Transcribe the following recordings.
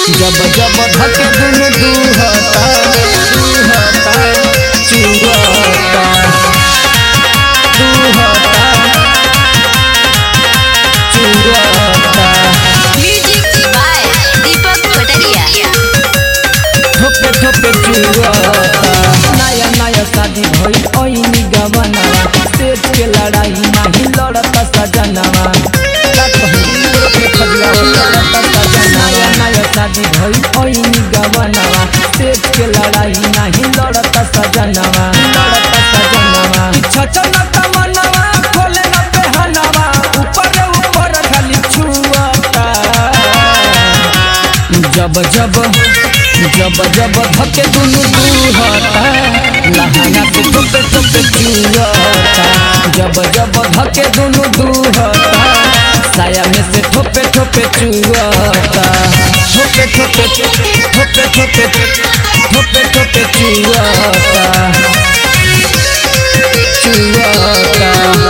जब जब धके दुनु दुहता दुहता चुहता दुहता चुहता Music by Deepak Pataria. ठोपे ठोपे चुहता नया नया शादी भइल ओइनी गवनवा सेठ के लड़ाई नाही लड़ता सजनवा का कहूं के खदिया लड़ता सजनवा नया नया शादी भइल ओइनी गवनवा सेठ के लड़ाई नाही लड़ता सजनवा लड़ता सजनवा छचन तमनवा खोले न पहनवा ऊपर ऊपर खाली छुअता जब जब जब जब धके दुनु दुहता लहाना से टोपे टोपे चुहता जब जब धके दुनु दुहता साया में से ठोपे ठोपे चुहता ठोपे ठोपे ठोपे ठोपे ठोपे ठोपे चुहता चुहता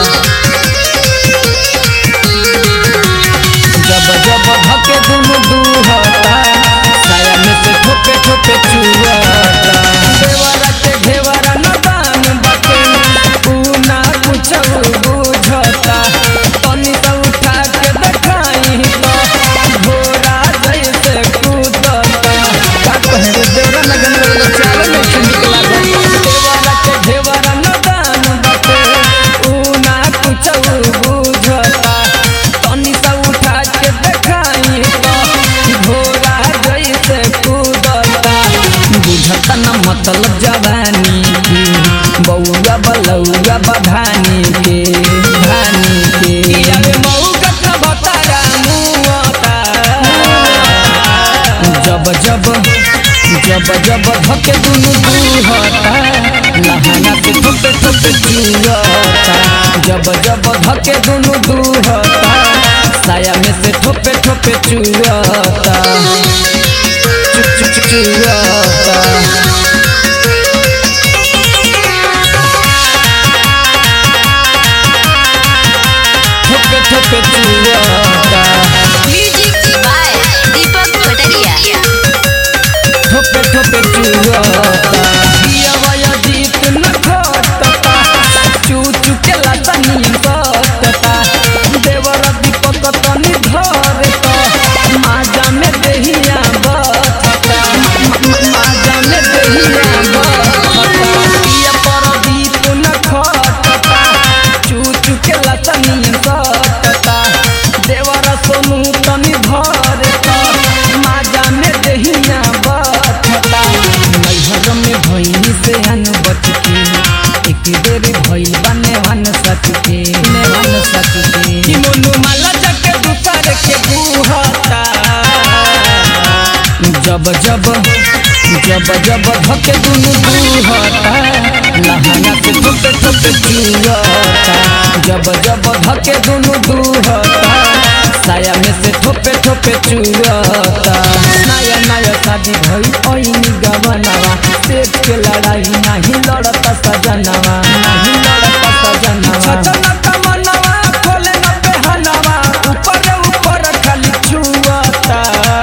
जब जब धके दुनु दुहता साया में से ठोपे ठोपे चुहता देवरा के घेवरा न दान बाटे ऊ ना कुछ बुझता तनी तो उठा के देखाई तो घोड़ा जैसे कूदता का कहे रे देवरा लगन लगन चाल में से निकला देवरा के घेवरा न दान बाटे ऊ ना कुछ बुझता तनी सा उठा के देखाई तो घोड़ा जैसे कूदता बुझता न मतलब जवानी के बउआ बलौआ बधानी के धानी के अरे मऊगत न भतारा मुआता जब जब जब जब धके दुनु दुहता लहाना से ठोपे ठोपे चुहता जब जब धके दुनु दुहता साया में से ठोपे ठोपे चुहता चुप चुप चुप चुहता ठोपे ठोपे चुहता Music by Deepak Pataria. ठोपे ठोपे चुहता दिया वया जीत न घटता चू चू के लतनी सटता देवर दीपक तनी धरता माजा में देहिया बचता माजा में देहिया बचता दिया पर दीप न खटता चू चू के लतनी सटता देवर सोनू तनी धरता माजा में देहिया बचता नैहर में भइनी से हन बच के एक बेर भइल बने हन सच के ने हन सच के कि मोनू माला जके दुसर के बुहता जब जब जब जब धके दुनु दुहता लहाना से ठोपे ठोपे चुहता जब जब धके दुनु दुहता साया में से ठोपे ठोपे चुहता नया नया शादी भई ओइनी गवनवा सेठ के लड़ाई नाही लड़ता सजनवा नाही लड़ता सजनवा छचन तमनवा खोले न पहनवा ऊपर ऊपर खाली छुअता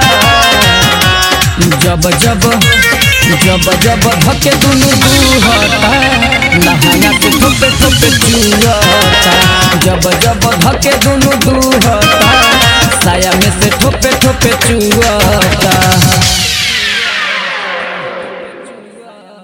जब जब जब जब धके दुनु दुहता लहाना से ठोपे ठोपे चुहता जब जब धके दुनु दुहता साया में से ठोपे ठोपे चुहता